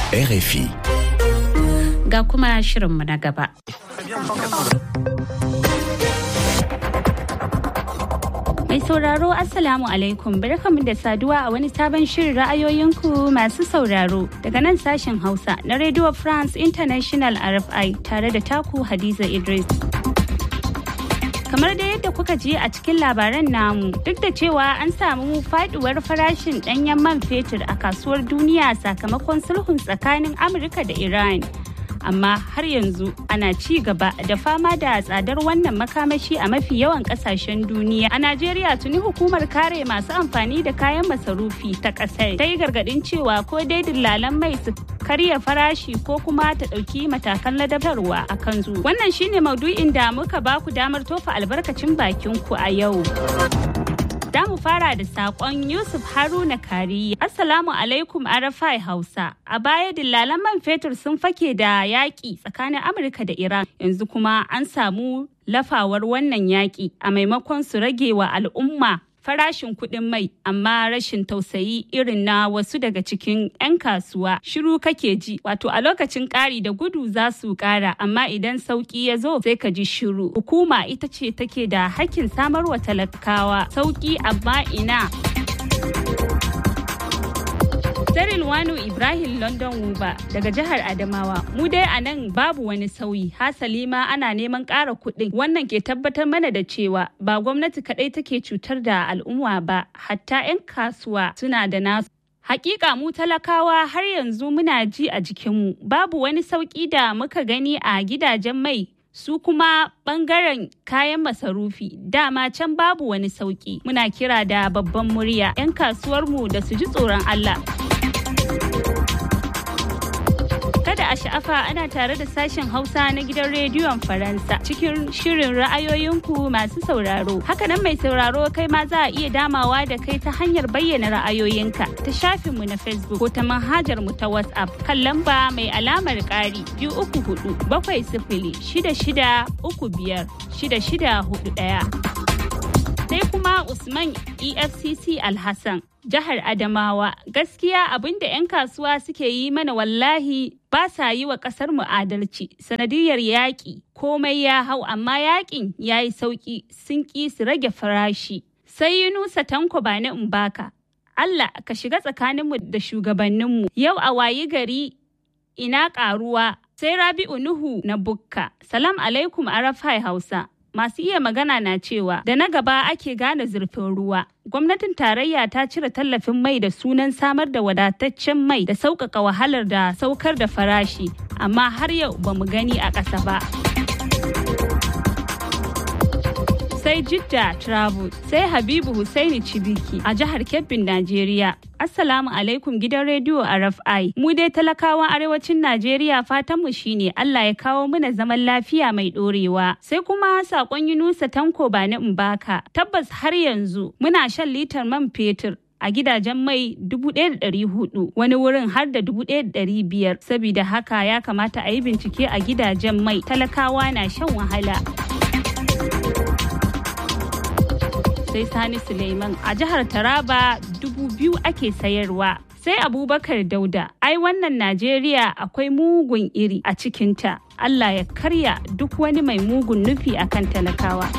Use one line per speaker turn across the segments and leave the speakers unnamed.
RFI.
Ga kuma shirinmu na gaba. Mai sauraro Assalamu alaikum barkamu da saduwa a wani sabon shirin ra'ayoyinku masu sauraro daga nan sashen Hausa na Radio France International RFI tare da taku Hadiza Idris. Kamar da yadda kuka ji a cikin labaran namu duk da cewa an samu faduwar farashin danyen man fetur a kasuwar duniya sakamakon sulhun tsakanin Amurka da Iran. amma har yanzu ana ci gaba da fama da tsadar wannan makamashi a mafi yawan kasashen duniya a najeriya tuni hukumar kare masu amfani da kayan masarufi ta kasar ta yi gargadin cewa ko dai dillalan mai su karya farashi ko kuma ta ɗauki matakan ladabtarwa a kansu wannan shine maudu'in da muka baku damar tofa albarkacin bakin ku a yau Za mu fara da saƙon Yusuf Haruna Kari. Assalamu alaikum Arafai Hausa. A baya dillalan man fetur sun fake da yaƙi tsakanin Amurka da Iran. Yanzu kuma an samu lafawar wannan yaƙi a maimakon su rage wa al'umma farashin kuɗin mai amma rashin tausayi irin na wasu daga cikin 'yan kasuwa shiru kake ji wato a lokacin ƙari da gudu za su ƙara amma idan sauƙi ya zo sai ka ji shiru hukuma ita ce take da hakkin samarwa talakawa sauƙi amma ina Daryl Wano Ibrahim London Wuba daga jihar Adamawa. Mu dai a nan babu wani sauyi. Hasali ma ana neman ƙara kuɗin. Wannan ke tabbatar mana da cewa ba gwamnati kaɗai take cutar da al'umma ba, hatta 'yan kasuwa suna da nasu. Hakika mu talakawa har yanzu muna ji a jikinmu. Babu wani sauƙi da muka gani a gidajen mai su kuma bangaren kayan masarufi dama can babu wani sauki muna kira da babban murya 'yan kasuwarmu da su ji tsoron Allah. Kada a sha'afa ana tare da sashen Hausa na gidan rediyon Faransa cikin shirin ra'ayoyinku masu sauraro. Hakanan mai sauraro kai ma za a iya damawa da kai ta hanyar bayyana ra'ayoyinka ta shafinmu na Facebook ko ta manhajar mu ta WhatsApp kan lamba mai alamar ƙari biyu uku hudu bakwai sifili shida shida uku biyar shida shida hudu ɗaya. sai kuma Usman EFCC Alhassan jihar Adamawa gaskiya abinda 'yan kasuwa suke yi mana wallahi ba sa yi wa kasar mu adalci sanadiyar yaƙi komai ya hau amma yaƙin ya yi sauƙi sun ƙi su rage farashi sai Yunusa Tanko ba na Umbaka Allah ka shiga tsakaninmu da shugabanninmu yau a wayi gari ina ƙaruwa sai Rabi'u Nuhu na Bukka salam alaikum Arafai Hausa masu iya magana na cewa da na gaba ake gane zurfin ruwa. Gwamnatin tarayya ta cire tallafin mai da sunan samar da wadataccen mai da sauƙaƙa wahalar da saukar da farashi, amma har yau ba mu gani a ƙasa ba. sai Jidda Travel sai Habibu Husaini Cibiki a jihar Kebbin Najeriya. Assalamu alaikum gidan rediyo RFI. Mu dai talakawan arewacin Najeriya fatanmu shine Allah ya kawo mana zaman lafiya mai dorewa. Sai kuma sakon Yunusa Tanko ba na Mbaka. Tabbas har yanzu muna shan litar man fetur a gidajen mai 1,400 wani wurin har da 1,500 saboda haka ya kamata a yi bincike a gidajen mai talakawa na shan wahala. sai Sani Suleiman a jihar Taraba dubu biyu ake sayarwa. Sai Abubakar Dauda, ai wannan Najeriya akwai mugun iri a cikinta. Allah ya karya duk wani mai mugun nufi akan talakawa.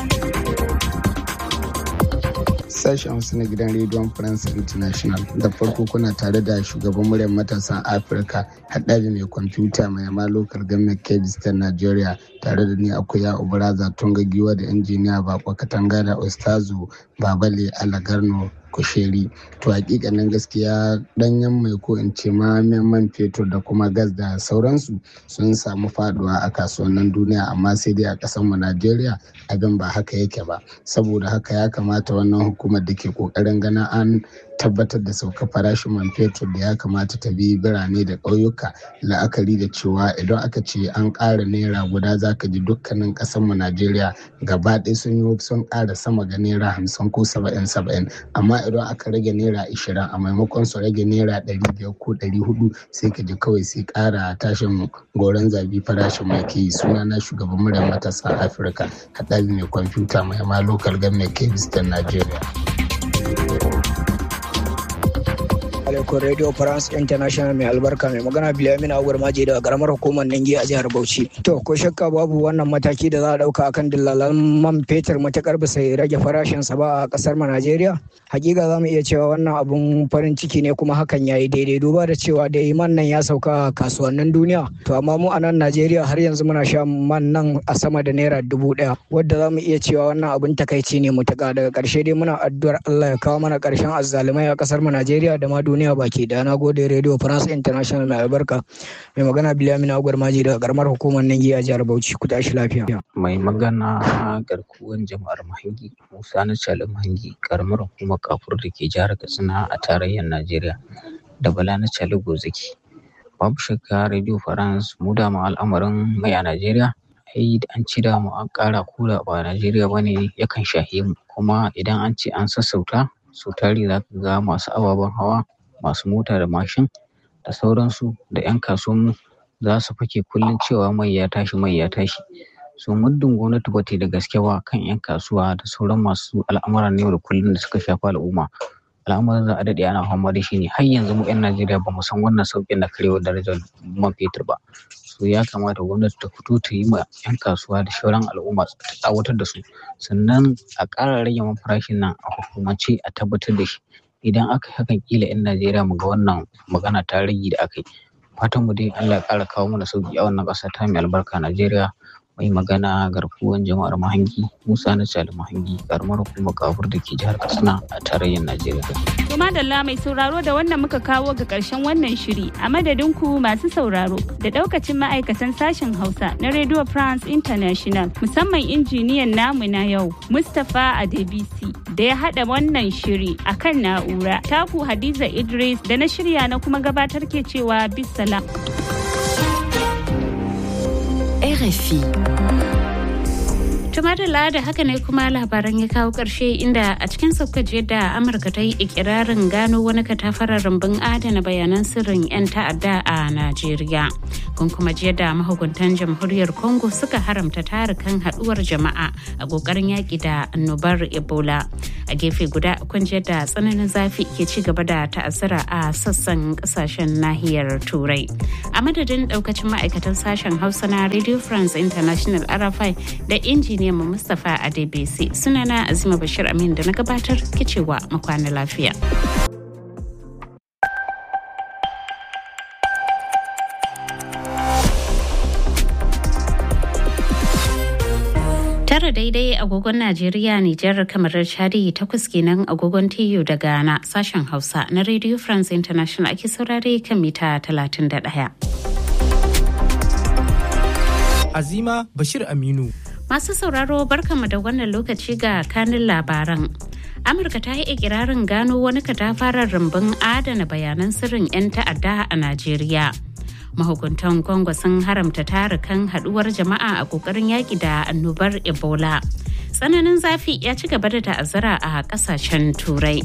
sashen hausa na gidan rediyon france international da farko kuna tare da shugaban muryar matasan afirka haɗari mai kwamfuta mai yama local government kebis ta nigeria tare da ni akwai ya ubaraza tunga giwa da injiniya bako katanga da ustazu babale alagarno kusheri to hakikanin gaskiya danyen mai ko in ce ma man fetur da kuma gas da sauransu sun samu faduwa a kasuwannin duniya amma sai dai a ƙasar mu najeriya abin ba haka yake ba saboda haka ya kamata wannan hukumar da ke kokarin ganin an tabbatar da sauka farashin man fetur da ya kamata ta bi birane da ƙauyuka la'akari da cewa idan aka ce an ƙara naira guda za ka ji dukkanin ƙasar mu najeriya gaba ɗaya sun yi sun ƙara sama ga naira hamsin ko saba'in saba'in amma idan aka rage naira ashirin a maimakon su rage naira ɗari biyar ko ɗari hudu sai ka ji kawai sai ƙara tashin goron zabi farashin mai ke yi suna na shugaban muryar matasa afirka haɗari mai kwamfuta mai ma lokal government kebis ta najeriya.
alaikum radio france international mai albarka mai magana bilamin agwar maje daga karamar hukumar ningi a jihar bauchi to ko shakka babu wannan mataki da za a dauka akan dillalan man fetur matakar bisa rage farashin sa ba a kasar mu najeriya hakika za mu iya cewa wannan abun farin ciki ne kuma hakan ya yi daidai duba da cewa da man nan ya sauka a kasuwannin duniya to amma mu a nan najeriya har yanzu muna sha man nan a sama da naira dubu daya wadda za mu iya cewa wannan abun takaici ne mutaka daga karshe dai muna addu'ar allah ya kawo mana karshen azzalumai a kasar mu najeriya da ma duniya baki da na gode radio france international mai albarka mai magana bilamin agwar maji daga karamar hukumar ningi a jihar bauchi ku tashi lafiya
mai magana garkuwan jama'ar mahangi musa na calim mahangi karamar hukumar kafur da ke jihar katsina a tarayyar najeriya da bala na cali gozaki babu shakka radio france mu da mu al'amarin mai a najeriya ai an ci da mu an kara kura ba najeriya bane yakan shahe mu kuma idan an ce an sassauta sau tari za ka ga masu ababen hawa masu mota da mashin da sauransu da 'yan kasuwanmu za su fake kullum cewa mai ya tashi mai ya tashi so muddin gwamnati ba ta da gaske ba kan 'yan kasuwa da sauran masu al'amuran yau da kullum da suka shafi al'umma al'amuran za a daɗe ana fama da shi ne har yanzu mu 'yan najeriya ba mu san wannan sauƙin na karewar darajar man fetur ba so ya kamata gwamnati ta fito ta yi ma 'yan kasuwa da sauran al'umma ta tsawatar da su sannan a ƙara rage man farashin nan a hukumance a tabbatar da shi idan aka hakan kila 'yan najeriya mu ga wannan magana ta rage da aka yi fatan mu dai allah ya ƙara kawo mana sauƙi a wannan ƙasa ta mai albarka najeriya mai magana garkuwan jama'ar mahangi musa na cali mahangi karamar hukumar kafur da ke jihar katsina a tarayyar najeriya
kuma da mai sauraro da wannan muka kawo ga karshen wannan shiri a madadin ku masu sauraro da daukacin ma'aikatan sashen hausa na radio france international musamman injiniyan namu na yau mustapha adebisi da ya hada wannan shiri akan na'ura taku hadiza idris da na shirya na kuma gabatar ke cewa bisalam
RFI.
Tumadala da haka ne kuma labaran ya kawo ƙarshe inda a cikin saukaji da Amurka ta yi ikirarin gano wani katafarar rumbun adana bayanan sirrin 'yan ta'adda a Najeriya. Kun kuma jiya da mahukuntan jamhuriyar Congo suka haramta tarukan haɗuwar jama'a a ƙoƙarin yaƙi da annobar Ebola. A gefe guda kun jiya da tsananin zafi ke ci gaba da ta'azzara a sassan ƙasashen nahiyar Turai. A madadin ɗaukacin ma'aikatan sashen Hausa na Radio France International RFI da injiniya mu Mustapha Adebisi sunana Azima Bashir Amin da na gabatar kicewa makwana lafiya. tara daidai agogon Najeriya Nijar kamar Chadi takwas kenan agogon TU da Ghana sashen Hausa na Radio France International ake saurare kan mita 31.
Azima Bashir Aminu.
Masu sauraro barkanmu da wannan lokaci ga kanin labaran. Amurka ta yi ikirarin gano wani katafaren rumbun adana bayanan sirrin 'yan ta'adda a Najeriya. Mahukuntan Congo sun haramta tarukan haduwar jama'a a kokarin yaƙi da annobar Ebola. Tsananin zafi ya ci gaba da ta'azzara a ƙasashen Turai.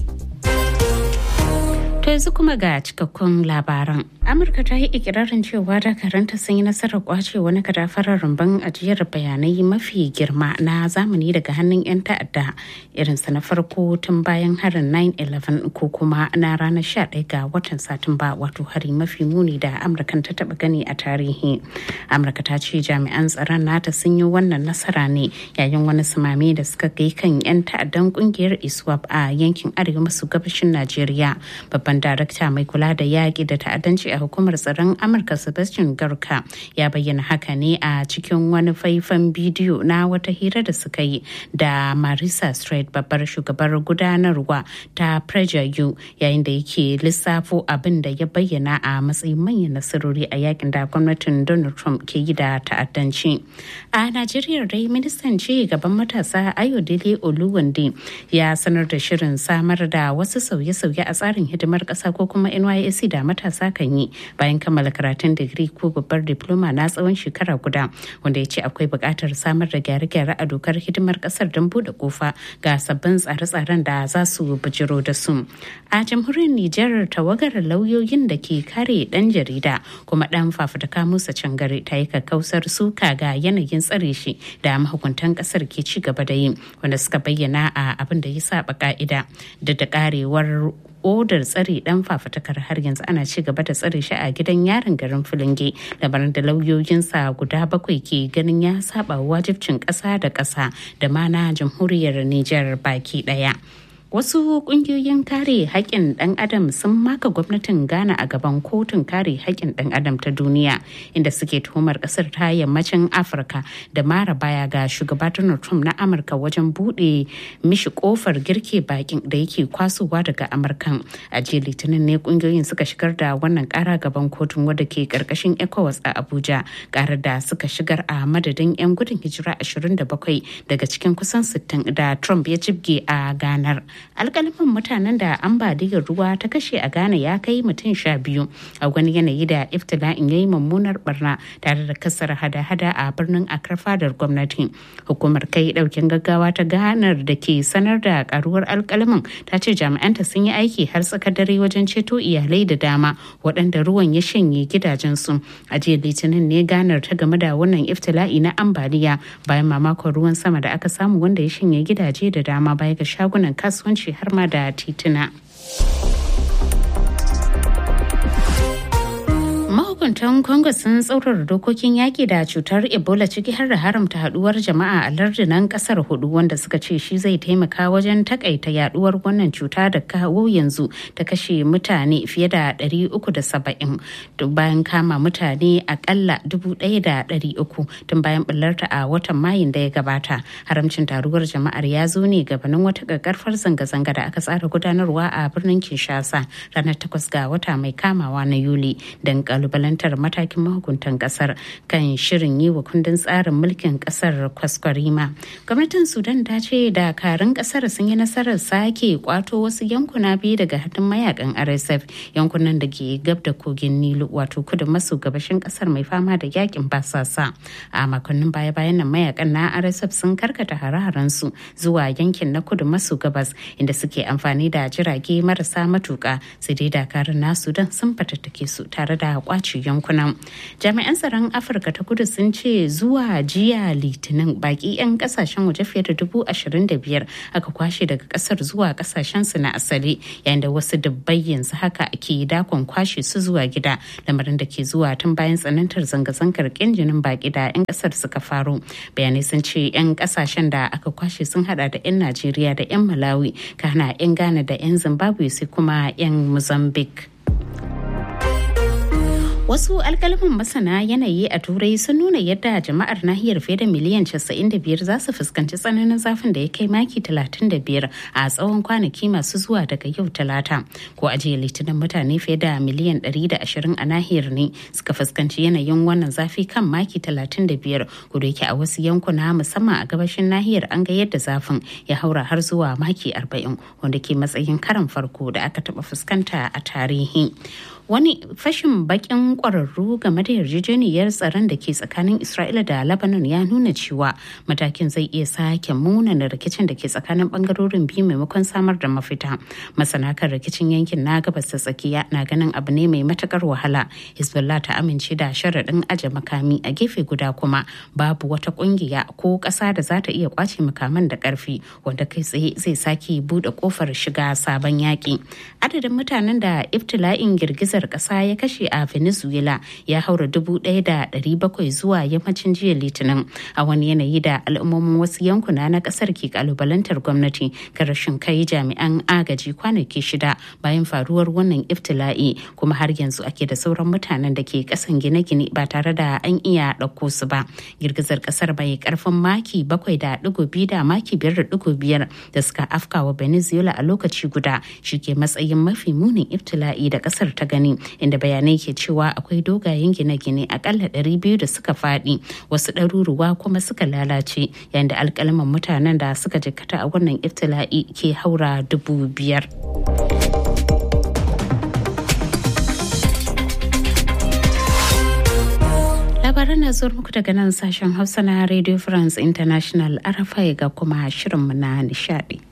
To yanzu kuma ga cikakkun labaran. Amurka ta yi ikirarin cewa dakaranta sun yi nasarar kwace wani kadafarar rumbun ajiyar bayanai mafi girma na zamani daga hannun 'yan ta'adda irinsa na farko tun bayan harin 9-11 ko kuma na ranar 11 ga watan satumba wato hari mafi muni da amurkan ta taba gani a tarihi. Amurka ta ce jami'an tsaron nata sun yi wannan nasara ne yayin wani sumame da suka kai kan 'yan ta'addan kungiyar iswap a yankin arewa maso gabashin Najeriya. Babban darakta mai kula da yaƙi da ta'addanci a hukumar tsaron amurka sebastian garka ya bayyana haka ne a cikin wani faifan bidiyo na wata hira da suka yi da marisa strait babbar shugabar gudanarwa ta u yayin da yake lissafo abin da ya bayyana a matsayin manyan nasarori a yakin da gwamnatin donald trump ke yi da ta'addanci a najeriya dai ministan ci gaban matasa ayodele oluwande ya sanar da shirin samar da wasu sauye-sauye a tsarin hidimar ƙasa ko kuma nysc da matasa kan yi bayan kammala karatun digiri ko babbar diploma na tsawon shekara guda wanda ya ce akwai buƙatar samar da gyare-gyare a dokar hidimar ƙasar don buɗe kofa ga sabbin tsare-tsaren da za su bijiro da su a jamhuriyar nijar tawagar lauyoyin da ke kare ɗan jarida kuma ɗan fafutuka musa cangare ta yi kakkausar suka ga yanayin tsare shi da mahukuntan ƙasar ke ci gaba da yi wanda suka bayyana a abin da ya saba ka'ida da da karewar odar tsare dan fafatakar har yanzu ana ci gaba da tsare shi a gidan yarin garin filinge labarin da lauyoyinsa guda bakwai ke ganin ya saba wajibcin ƙasa da ƙasa da ma na jamhuriyar Nijar baki ɗaya. Wasu kungiyoyin kare haƙƙin ɗan adam sun maka gwamnatin Ghana a gaban kotun kare haƙƙin ɗan adam ta duniya inda suke tuhumar ƙasar ta yammacin Afirka da mara baya ga shugaba Donald Trump na Amurka wajen buɗe mishi ƙofar girke bakin da yake kwasowa daga Amurkan. A jiya Litinin ne kungiyoyin suka shigar da wannan ƙara gaban kotun wadda ke ƙarƙashin ECOWAS a Abuja ƙarar da suka shigar a madadin 'yan gudun hijira 27 daga cikin kusan 60 da Trump ya jibge a ganar. alkalamin mutanen da ambaliyar ruwa ta kashe a ghana ya kai mutum sha biyu a wani yanayi da iftila'in ya yi mummunar barna tare da kasar hada-hada a birnin akar fadar gwamnati hukumar kai daukin gaggawa ta ganar da ke sanar da karuwar alkalamin ta ce jami'anta sun yi aiki har tsakar dare wajen ceto iyalai da dama waɗanda ruwan ya shanye gidajensu a jiya litinin ne ganar ta game da wannan iftila'i na ambaliya bayan mamakon ruwan sama da aka samu wanda ya shanye gidaje da dama baya ga shagunan kasuwanci kasuwanci har ma da tituna. mahukuntan congo sun tsaurara dokokin yaki da cutar ebola ciki har da haramta haduwar jama'a a lardunan kasar hudu wanda suka ce shi zai taimaka wajen takaita yaduwar wannan cuta da kawo yanzu ta kashe mutane fiye da 370 duk bayan kama mutane akalla 1,300 tun bayan bullarta a watan mayin da ya gabata haramcin taruwar jama'ar ya zo ne gabanin wata kakkarfar zanga-zanga da aka tsara gudanarwa a birnin kinshasa ranar 8 ga wata mai kamawa na yuli don kalubalantar matakin mahukuntan kasar kan shirin yi wa kundin tsarin mulkin kasar kwaskwarima gwamnatin sudan ta ce dakarun kasar sun yi nasarar sake kwato wasu yankuna biyu daga hannun mayakan rsf yankunan da ke gab da kogin nilu wato kudu maso gabashin kasar mai fama da yakin basasa a makonnin baya-bayan nan mayakan na rsf sun karkata hare su zuwa yankin na kudu maso gabas inda suke amfani da jirage marasa matuka sai dai dakarun na sudan sun fatattake su tare da kwace yankunan jami'an tsaron afirka ta kudu sun ce zuwa jiya litinin baki 'yan kasashen waje fiye da dubu ashirin da biyar aka kwashe daga kasar zuwa kasashen su na asali yayin da wasu dubbai yanzu haka ke dakon kwashe su zuwa gida lamarin da ke zuwa tun bayan tsanantar zanga-zangar jinin baki da 'yan kasar suka faru bayanai sun ce 'yan kasashen da aka kwashe sun hada da 'yan najeriya da 'yan malawi kana 'yan ghana da 'yan zimbabwe sai kuma 'yan mozambique Wasu alkalman masana yanayi a Turai sun nuna yadda jama'ar nahiyar fiye da miliyan 95 za su fuskanci tsananin zafin da ya kai maki 35 a tsawon kwanaki masu zuwa daga yau talata. Ko a jiya litinin mutane fiye da miliyan 120 a nahiyar ne suka fuskanci yanayin wannan zafi kan maki 35 kuda yake a wasu yankuna musamman a gabashin nahiyar an ga yadda zafin ya haura har zuwa maki 40 wanda ke matsayin karan farko da aka taba fuskanta a tarihi. wani fashin bakin kwararru game da yarjejeniyar tsaron da ke tsakanin isra'ila da lebanon ya nuna cewa matakin zai iya sake munana rikicin da ke tsakanin bangarorin biyu maimakon samar da mafita masana kan rikicin yankin na gabas ta tsakiya na ganin abu ne mai matakar wahala hezbollah ta amince da sharaɗin aje makami a gefe guda kuma babu wata kungiya ko ƙasa da za ta iya kwace makaman da ƙarfi wanda kai tsaye zai sake buɗe ƙofar shiga sabon yaƙi adadin mutanen da iftila'in girgizar girgizar kasa ya kashe a venezuela ya haura dubu ɗaya da ɗari bakwai zuwa yammacin jiya litinin a wani yanayi da al'ummomin wasu yankuna na kasar ke kalubalantar gwamnati kan rashin kai jami'an agaji kwanaki shida bayan faruwar wannan iftila'i kuma har yanzu ake da sauran mutanen da ke kasan gine-gine ba tare da an iya ɗauko su ba girgizar kasar bai karfin maki bakwai da ɗigo biyu da maki biyar da ɗigo biyar da suka afkawa venezuela a lokaci guda shi ke matsayin mafi munin iftila'i da kasar ta gani inda bayanai ke cewa akwai dogayen gine-gine akalla 200 da suka faɗi wasu ɗaruruwa kuma suka lalace yayin da alƙalaman mutanen da suka jikkata a wannan iftila'i ke haura dubu biyar. labaran na zuwa muku daga nan sashen hausa na radio france international arafai ga kuma shirinmu na nishadi.